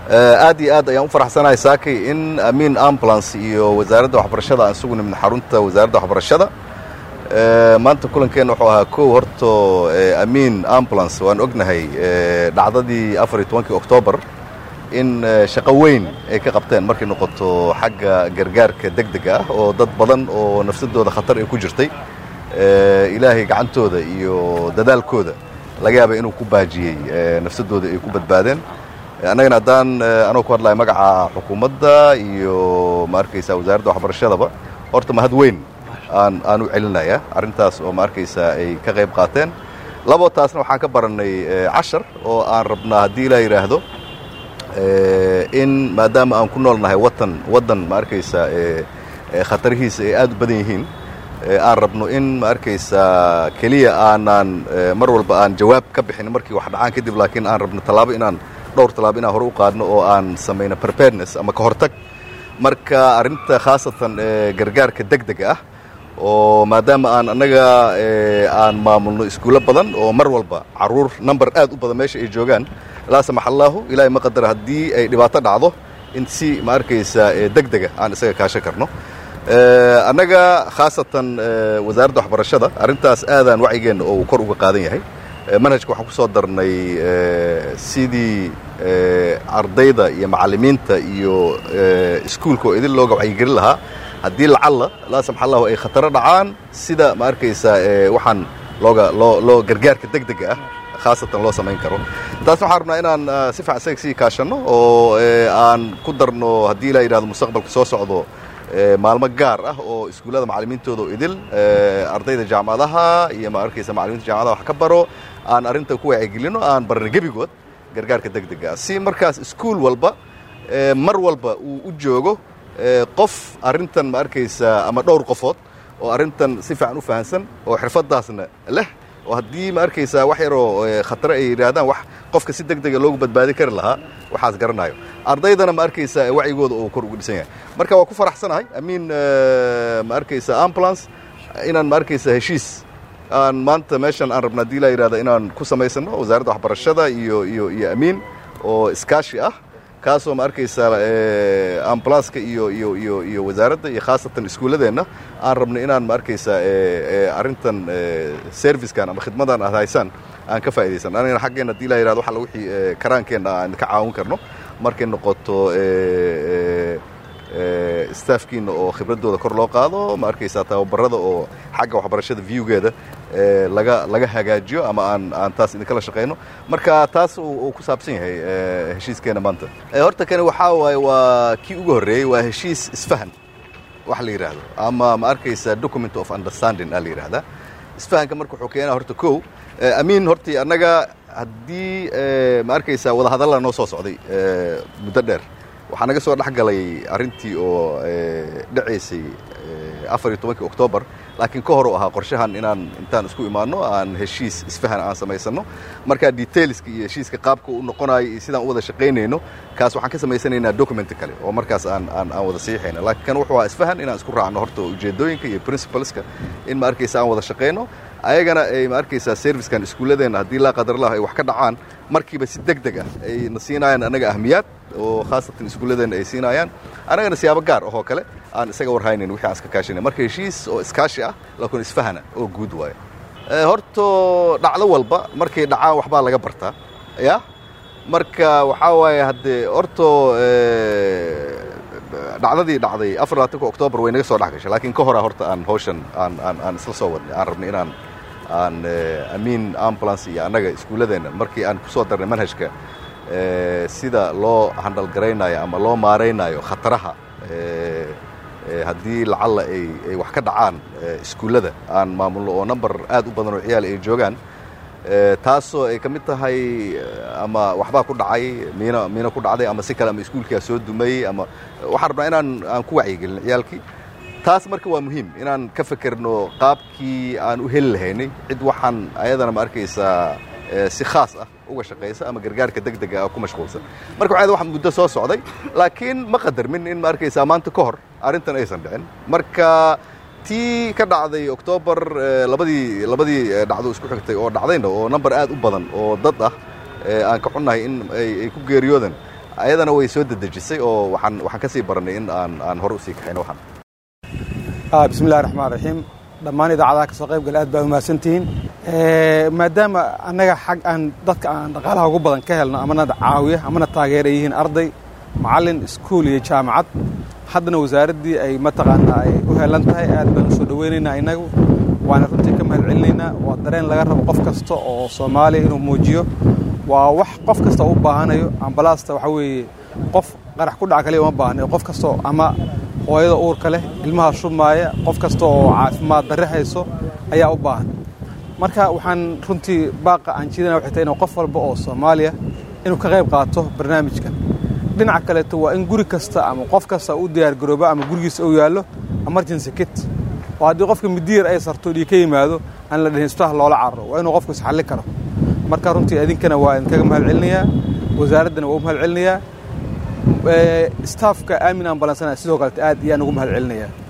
aad iyo aad ayaan u faraxsanahay saakay in amiin ambulance iyo wasaaradda waxbarashada aan isugu nimid xarunta wasaaradda waxbarashada maanta kulankeenna wuxuu ahaa kow horto amiin ambulance waan ognahay dhacdadii afar iyo tobankii oktoobar in shaqo weyn ay ka qabteen markay noqoto xagga gargaarka degdega ah oo dad badan oo nafsadooda khatar ay ku jirtay ilaahay gacantooda iyo dadaalkooda laga yaaba inuu ku baajiyey nafsadooda ay ku badbaadeen annagana haddaan anoo ku hadlayo magaca xukuumadda iyo ma arkaysa wasaaradda waxbarashadaba horta mahad weyn aan aan u celinaya arrintaas oo ma arkaysa ay ka qayb qaateen labo taasna waxaan ka barannay cashar oo aan rabnaa haddii ilaa yidhaahdo in maadaama aan ku noolnahay watan waddan ma arkaysa khatarihiisa ay aad u badan yihiin aan rabno in ma arkaysa keliya aanaan mar walba aan jawaab ka bixin markii wax dhacaan kadib laakiin aan rabno tallaabo inaan dhowr tallaabo inaan hore u qaadno oo aan samayno preparedness ama ka hortag marka arrinta khaasatan gargaarka degdega ah oo maadaama aan annaga aan maamulno iskuulo badan oo mar walba carruur number aad u badan meesha ay joogaan laa samax allaahu ilaahay ma qadara haddii ay dhibaato dhacdo in si ma arkaysa degdega aan isaga kaashan karno annaga khaasatan wasaaradda waxbarashada arrintaas aadaan wacyigeenna oo uu kor uga qaadan yahay manhajka waxaan ku soo darnay sidii ardayda iyo macallimiinta iyo iskuulka oo idin looga wacyigelin lahaa haddii lacalla laa samax allahu ay khataro dhacaan sida ma arkaysa waxaan looga loo loo gargaarka degdega ah khaasatan loo samayn karo taasna waxaan rabnaa inaan si fiican isaga sii kaashanno oo aan ku darno haddii ilaa yidhahdo mustaqbalka soo socdo maalmo gaar ah oo iskuullada macallimiintooda oo idil ardayda jaamacadaha iyo ma arkaysa macallimiinta jaamacadaha wax ka baro aan arrinta ku wacyigelinno aan barna gebigood gargaarka degdega ah si markaas iskuul walba mar walba uu u joogo qof arrintan ma arkaysa ama dhowr qofood oo arrintan si fiican u fahansan oo xirfaddaasna leh oo haddii ma arkaysaa wax yaroo khatare ay yidhaahdaan wax qofka si deg dega loogu badbaadin kari lahaa waxaas garanayo ardaydana ma arkaysa wacyigooda oo kor uga dhisan yahay marka waa ku faraxsanahay amiin ma arkaysa ambulance inaan ma arkaysa heshiis aan maanta meeshan aan rabna hadii laa yidhahda inaan ku samaysano wasaaradda waxbarashada iyo iyo iyo amiin oo iskaashi ah kaasoo ma arkaysa ambulanska iyo iyo iyo iyo wasaaradda iyo khaasatan iskuulladeenna aan rabno inaan ma arkaysa arrintan servicekan ama khidmadan aad haysaan aan ka faa'iidaysan anagana xaggeenna hadii laa yidhahdo waxa wixii karaankeenna aan ka caawin karno markay noqoto staafkiina oo khibraddooda kor loo qaado ma arkaysaa tababarada oo xagga waxbarashada viewgeeda laga laga hagaajiyo ama aan aan taas idinkala shaqayno marka taas uu ku saabsan yahay heshiiskeena maanta horta kani waxaa waaye waa kii ugu horreeyey waa heshiis isfahan wax la yidhaahdo ama ma arkaysa document of understanding aa la yidhahdaa isfahanka marka wuxuu keenaa horta kow amiin hortii annaga haddii ma arkaysa wadahadalla noo soo socday muddo dheer waxaa naga soo dhex galay arrintii oo dhacaysay afar iyo tobankii oktoobar laakiin ka hor u ahaa qorshahan inaan intaan isku imaanno aan heshiis isfahan aan samaysano markaa detailska iyo heshiiska qaabka u noqonayo iyo sidaan u wada shaqaynayno kaas waxaan ka samaysanaynaa document kale oo markaas aan aan aan wada siixayna laakiin kan wuxuu ahaa isfahan inaan isku raacno horta ujeedooyinka iyo principleska in ma arkaysa aan wada shaqayno ayagana ay ma arkaysaa servicekan iskuulladeenna haddii laa qadarlah ay wax ka dhacaan markiiba si deg deg ah ay na siinayaan annaga ahmiyaad oo khaasatan iskuulladeenna ay siinayaan annagana siyaabo gaar ahoo kale aan isaga warhaynayn wixii aan iska kaashanay marka heshiis oo iskaashi ah laakiin isfahana oo guud waaye horto dhacdo walba markay dhacaan waxbaa laga bartaa ya marka waxaa waaye haddee horto dhacdadii dhacday afar labaatanka oktoobar way naga soo dhex gashay laakiin ka horaa horta aan hawshan aan aan aan isla soo wadnay aan rabnay inaan aan amiin ambulance iyo annaga iskuulladeenna markii aan ku soo darnay manhajka sida loo handalgaraynayo ama loo maaraynayo khataraha haddii lacalla ay ay wax ka dhacaan iskuullada aan maamulno oo number aad u badan oo ciyaal ay joogaan taasoo ay ka mid tahay ama waxbaa ku dhacay miina miina ku dhacday ama si kale ama iskuulkaa soo dumay ama waxaan rabnaa inaan aan ku wacyigelin ciyaalkii taas marka waa muhiim inaan ka fekerno qaabkii aan u heli lahaynay cid waxaan ayadana ma arkaysaa si khaas ah uga shaqaysa ama gargaarka degdega ah ku mashquulsan marka waxaa wax muddo soo socday laakiin ma qadarmin in ma arkaysaa maanta ka hor arrintan aysan dhicin marka tii ka dhacday oktoobar labadii labadii dhacdo isku xigtay oo dhacdayna oo number aad u badan oo dad ah aan ka xunnahay in ay ku geeriyoodan ayadana way soo dedejisay oo waxaan waxaan ka sii barannay in aan aan hore usii kaxayno waxaan bismillahi raxmaan raxiim dhammaan idaacadaha ka soo qayb gala aad baa umahadsantihiin maadaama annaga xag aan dadka aan dhaqaalaha ugu badan ka helno amana caawiya amana taageera yihiin arday macallin iskuul iyo jaamacad haddana wasaaraddii ay mataqaanaa ay u helan tahay aad baan u soo dhoweynaynaa innagu waana runtii ka mahad celinaynaa waa dareen laga rabo qof kasta oo soomaaliya inuu muujiyo waa wax qof kasta u baahanayo ambalaasta waxaa weeye qof qarax ku dhaca kaliya uma baahnayo qof kastao ama hooyada uurka leh ilmaha shubmaaya qof kasta oo caafimaad darre hayso ayaa u baahan marka waxaan runtii baaqa aan jiidana waxay tahay inuu qof walba oo soomaaliya inuu ka qayb qaato barnaamijkan dhinaca kaleeto waa in guri kasta ama qof kasta u diyaargaroobo ama gurigiisa uu yaallo emergency kit oo haddii qofka midiyar ay sarto dhii ka yimaado aan la dhahin isbitaal loola cararo waa inuu qofku isxalli karo marka runtii idinkana waa idinkaga mahad celinayaa wasaaraddana waa u mahad celinayaa staafka aamin ambalansana sidoo kalete aad iyaan ugu mahad celinayaa